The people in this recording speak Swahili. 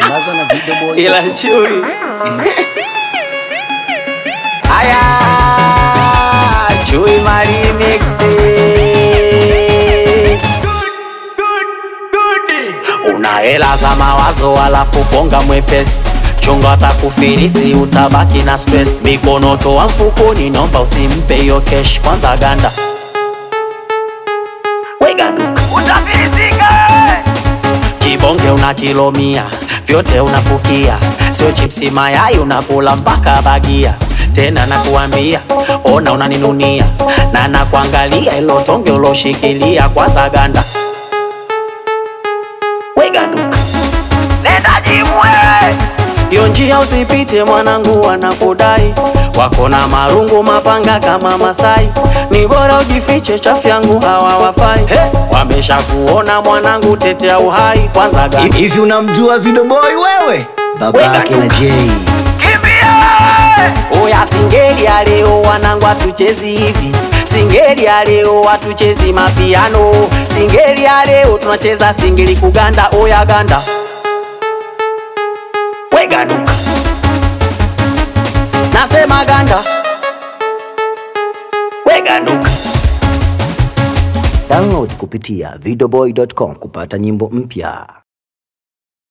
Tangazo na video boy. ila chui aya chui marimix una hela za mawazo alafu bonga mwepesi chunga atakufirisi utabaki na stress mikono toa mfukoni nomba usimpe hiyo kesh kwanza ganda weganduka kibonge una kilo mia vyote unafukia sio chipsi mayai unakula mpaka bagia tena nakuambia ona unaninunia na nakuangalia ilo tonge uloshikilia kwanza ganda weganduka hiyo njia usipite mwanangu wanakudai wako na marungu mapanga kama Masai, ni bora ujifiche, chafu yangu hawa wafai. Hey, wamesha kuona mwanangu, tetea uhai kwanza gani Hivi unamjua video boy wewe? Baba Weka yake na duka. Jay. Oya singeli ya leo wanangu hatuchezi hivi Singeli ya leo hatuchezi mapiano Singeli ya leo tunacheza singeli kuganda oya ganda We ganduka Nasema ganda We ganduka Download kupitia videoboy.com kupata nyimbo mpya.